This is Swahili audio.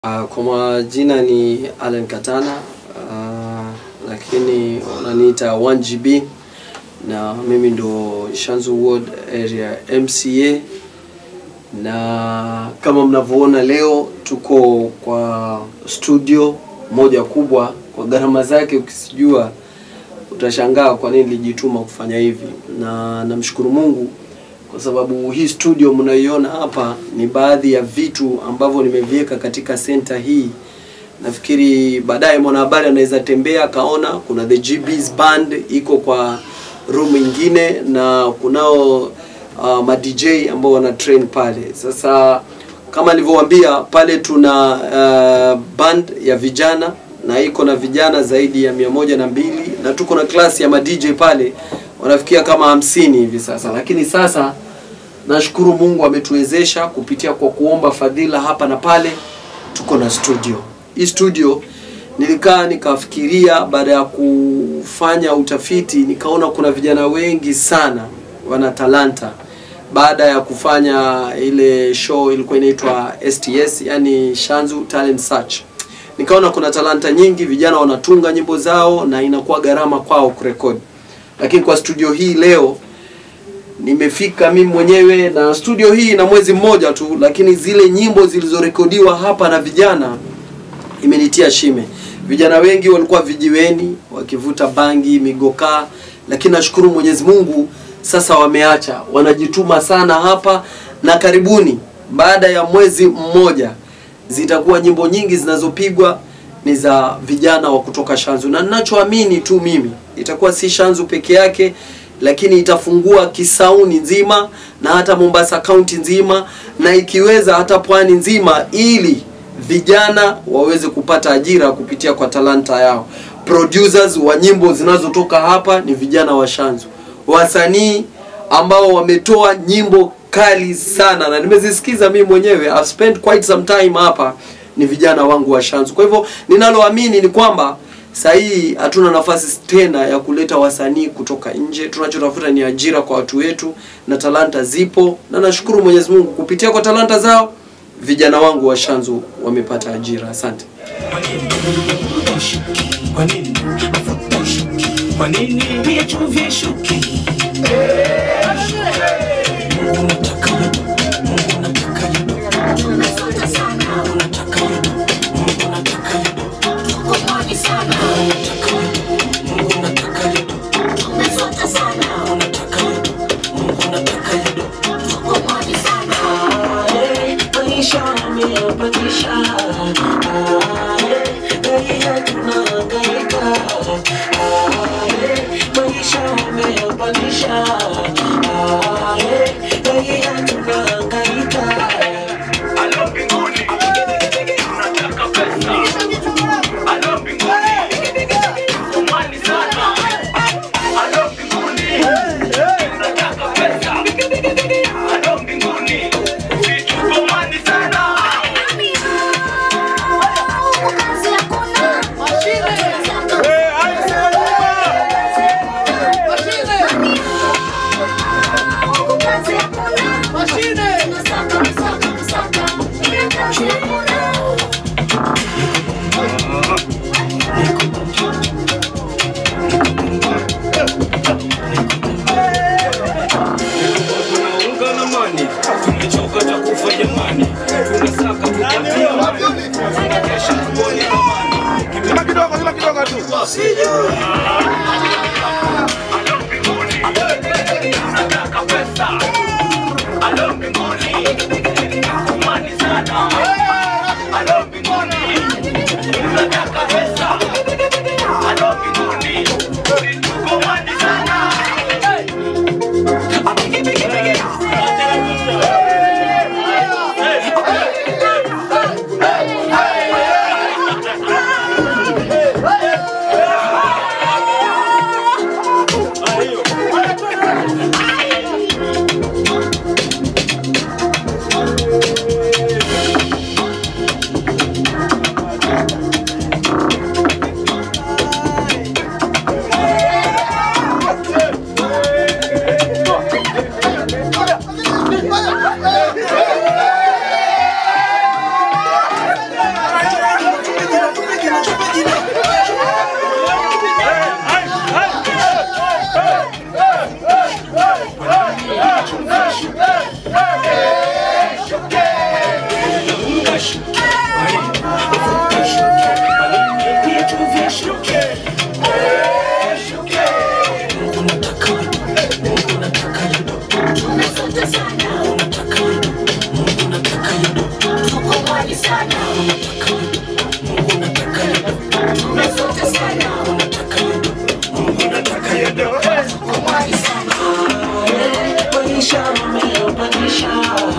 Uh, kwa majina ni Allen Katana uh, lakini wananiita 1GB na mimi ndo Shanzu Ward area MCA, na kama mnavyoona leo tuko kwa studio moja kubwa. Kwa gharama zake ukisijua utashangaa kwa nini nilijituma kufanya hivi, na namshukuru Mungu kwa sababu hii studio mnayoiona hapa ni baadhi ya vitu ambavyo nimeviweka katika senta hii. Nafikiri baadaye mwanahabari anaweza tembea akaona kuna the GB's band iko kwa room ingine na kunao uh, ma DJ ambao wana train pale. Sasa kama nilivyowaambia pale tuna uh, band ya vijana na iko na vijana zaidi ya mia moja na mbili na tuko na klasi ya ma DJ pale wanafikia kama hamsini hivi sasa, lakini sasa nashukuru Mungu ametuwezesha kupitia kwa kuomba fadhila hapa na pale, tuko na studio. Hii studio nilikaa nikafikiria, baada ya kufanya utafiti nikaona kuna vijana wengi sana wana talanta. Baada ya kufanya ile show ilikuwa inaitwa STS, yani Shanzu Talent Search, nikaona kuna talanta nyingi, vijana wanatunga nyimbo zao na inakuwa gharama kwao kurekodi lakini kwa studio hii leo nimefika mimi mwenyewe, na studio hii ina mwezi mmoja tu, lakini zile nyimbo zilizorekodiwa hapa na vijana imenitia shime. Vijana wengi walikuwa vijiweni wakivuta bangi, migokaa, lakini nashukuru Mwenyezi Mungu sasa wameacha, wanajituma sana hapa, na karibuni, baada ya mwezi mmoja, zitakuwa nyimbo nyingi zinazopigwa ni za vijana wa kutoka Shanzu, na ninachoamini tu mimi itakuwa si Shanzu peke yake, lakini itafungua Kisauni nzima na hata Mombasa kaunti nzima, na ikiweza hata pwani nzima, ili vijana waweze kupata ajira kupitia kwa talanta yao. Producers wa nyimbo zinazotoka hapa ni vijana wa Shanzu, wasanii ambao wametoa nyimbo kali sana na nimezisikiza mimi mwenyewe. I've spent quite some time hapa ni vijana wangu wa Shanzu. Kwa hivyo ninaloamini ni kwamba saa hii hatuna nafasi tena ya kuleta wasanii kutoka nje. Tunachotafuta ni ajira kwa watu wetu, na talanta zipo, na nashukuru Mwenyezi Mungu kupitia kwa talanta zao vijana wangu wa Shanzu wamepata ajira. Asante. Kwa nini mafuta shuki? Kwa nini pia chumvi shuki? Mungu nataka yodo, Mungu nataka yodo, Mungu nataka yodo, Mungu nataka yodo, Mungu nataka yodo, Mungu nataka yodo, Mungu nataka yodo. Aye, maisha yameyapandisha. Aye, raia tunahangaika. Aye, maisha yameyapandisha. Aye, raia nataka yudo, Mungu nataka yudo, tunafuata sana, Mungu nataka yudo, Mungu nataka yudo, kumwagi sana. Maisha umeyabadilisha